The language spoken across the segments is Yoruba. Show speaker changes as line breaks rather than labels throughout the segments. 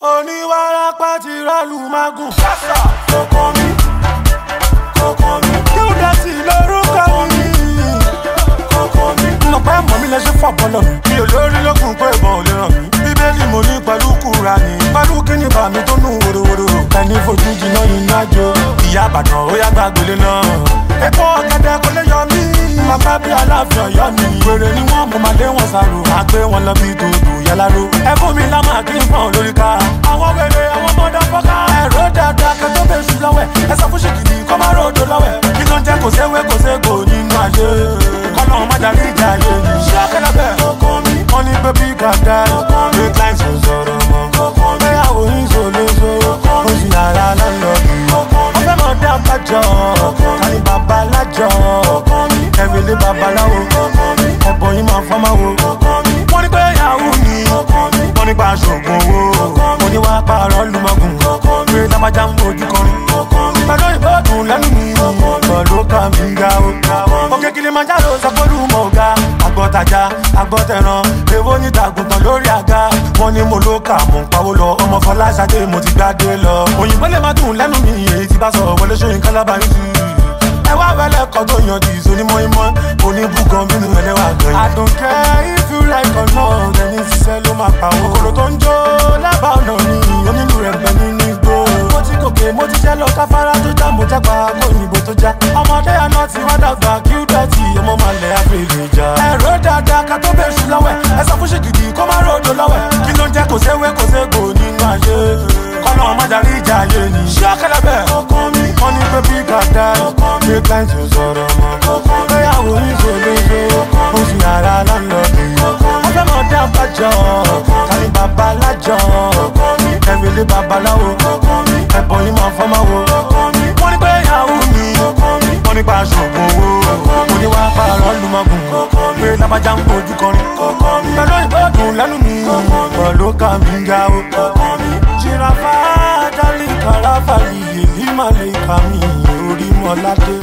oníwàrápá ti rálù mágùn. kókó mi kókó mi. kíndọ̀tì lórúkọ mi. kókó mi. mo pẹ́ mọ̀ mi lẹ́sẹ̀ fọ́ bọ́lọ̀ mi. mi ò lórí lókun pé ìbọn ò lè ràn mí. bíbélì mo ní pẹ̀lú kúra ni. pẹ̀lú kíni bá mi tó nù wòrowòro. ẹni fojú jiná iná jó. ìyá àbàdàn ó yá gbàgbélé náà. epo ọ̀gẹ̀dẹ̀ kò lè yọ mí. bàbá bí aláàfin ọ̀yọ́ mi. wèrè ni wọ́n mú màlẹ́ wọn sàrò. àgbé wọn lọ bí dòdò yáláró. ẹ fún mi lámà kí n pọ̀n lórí ká. àwọn wèrè àwọn mọ́dọ̀ fọ́ká. ẹ̀rọ dáadáa kẹ́ tó bẹ̀ sùn lọ́wẹ̀. ẹ sọ fún ṣèkìtì kọ́ máa ròdò lọ́wẹ̀. kí ló ń jẹ́ kò séwé kò ségò nínú ayé. kọ́nà má darí ìjà ayé mi. ṣé ọ̀kẹ́lẹ́ bẹ̀? wọ́n ní pé bí gàdá gbé client ò sọ̀rọ̀ mọ́. bẹ́yàwó yín ṣòlóṣo oṣù yàrá lọ́lọ́dún. wọ́n fẹ́ mọ̀ dá bàjọ́ kárí bàbá lájọ́. ẹ̀rẹ̀lẹ̀ babaláwo ẹ̀bọ̀ yín máa fọ́ máa wo. wọ́n ní pé yahoo ni wọ́n ní pa aṣoògùn owó. mo ní wàá pààrọ̀ lùmọ̀gùn pé lámájá ń bójú kọrin. pẹ̀lú ìbọ̀dùn lẹ́nu mi pẹ̀lú ká mi ga o. òkè kilimanjaro sọ pé olúmọ̀ ọ̀gá agbọ́tajà agbọ́tẹ̀ràn èwo ní tàgùntàn lórí àga wọ́n ní mo ló kà mò ń pawó lọ ọmọ fọláṣadé mo ti gbádé lọ. òyìnbó lè má dùn lẹ́nu mi èyí ti bá sọ̀rọ̀ wọlé sóyún kálábà yín sí ẹ wá wẹlẹ kọ tó yan di ìsòní mọ́ínmọ́ oníbùgàn bínú ẹlẹ́wà gan. àdùnkẹ́ if you like or not ẹni ṣiṣẹ́ ló máa pa owó. kòkòrò tó ń jó lábàá ọ̀nà ni onílù rẹ̀ bẹ nínú igbó. mo ti gòkè mo ti jẹ́ lọ káfárá tó já mo jápa kó òyìnbó tó já. ọmọdé àná ti wá dàgbà kí ó dọ̀tí ọmọ máa lẹ̀ àfẹ́lẹ̀ jà. ẹ̀rọ dáadáa ká tó bẹ̀ ṣù lọ́wẹ̀ ẹ sọ fún ṣèkìdì kó má ròdò lọ́wẹ̀ kí ló ń jẹ́ kò séwé kò ségò nínú ayé kọ́nà má darí ìjà ayé ni. ṣé ọ̀kẹ́lẹ́ bẹ̀? wọ́n ní pé bí gàdá gbé client ò sọ̀rọ̀ mọ́. bẹ́yàwó yín ṣòlóṣo oṣù yàrá lọ́lọ́dún. wọ́n fẹ́ mọ̀ dá bàjọ́ kárí bàbá lájọ́. ẹ̀rẹ̀lẹ̀ babaláwo ẹ̀bọ̀ yín máa fọ́ máa wo. wọ́n ní pé yahoo ni wọ́n ní pa aṣoògùn owó. mo ní wàá pààrọ̀ lùmọ̀gùn pé lábàjá ń bójú kọrin. pẹ̀lú ìbọ̀dùn lẹ́nu mi pẹ̀lú ká mi ga o. jìràfà dálí kàràfà yìí ní màlẹ́kà mi orí mọ́ládé.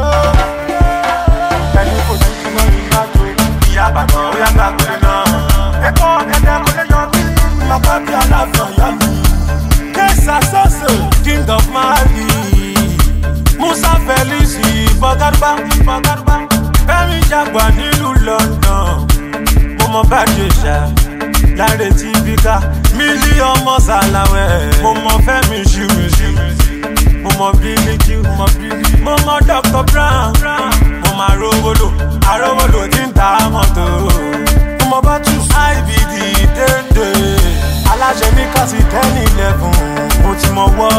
ẹni kò sí kí wọ́n yín lájò. ìyá àbàdàn ó yá gbàgbé náà. ẹ̀kọ́ ẹ̀dá kò lè yọ mí. bàbá bí aláàfin ọ̀yá mi. kẹ́sà sọ́ọ̀sì king of mali. musa felix fọgárúbá fọgárúbá. fẹ́mi jagba nílùú london. mo mọ bá jẹ ṣá láre tí bí ká mílíọ̀nù mọ́sálàwẹ̀. mo mọ fẹ́mi ṣùmùṣù mo mọ bílíkì mo mọ bílí. mo mọ dr brown mo mọ arówólò arówólò tí ń ta mọ́tò. mo mọ batus ibd dédé aláṣẹ ní kásì tẹ́nì lẹ́fún mo ti mọ wọ́